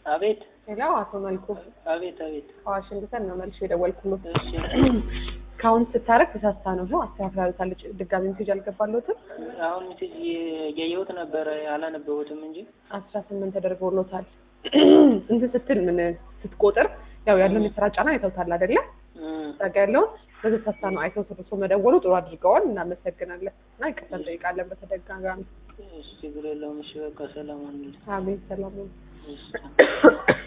አቤት ሌላው አቶ መልኩ አቤት አቤት። ከዋሽንግተን ነው መልሼ የደወልኩት። እሺ ካውንት ስታረግ ተሳስታ ነው ነው አስተካክላለታለች። ድጋሚ ሜሴጅ አልገባለትም። አሁን ሜሴጅ እያየሁት ነበረ አላነበሁትም እንጂ አስራ ስምንት ተደርጎሎታል። እንትን ስትል ምን ስትቆጥር ያው ያለውን የስራ ጫና አይተውታል አይደለ? እም፣ ጸጋ ያለውን በዚህ ተስፋ ነው አይተው ተደርሶ መደወሉ ጥሩ አድርገዋል። እናመሰግናለን እና ይቅርታ እንጠይቃለን በተደጋጋሚ። እሺ ችግር የለውም። እሺ በቃ ሰላም ሁኑልኝ። አሜን ሰላም ነው። እሺ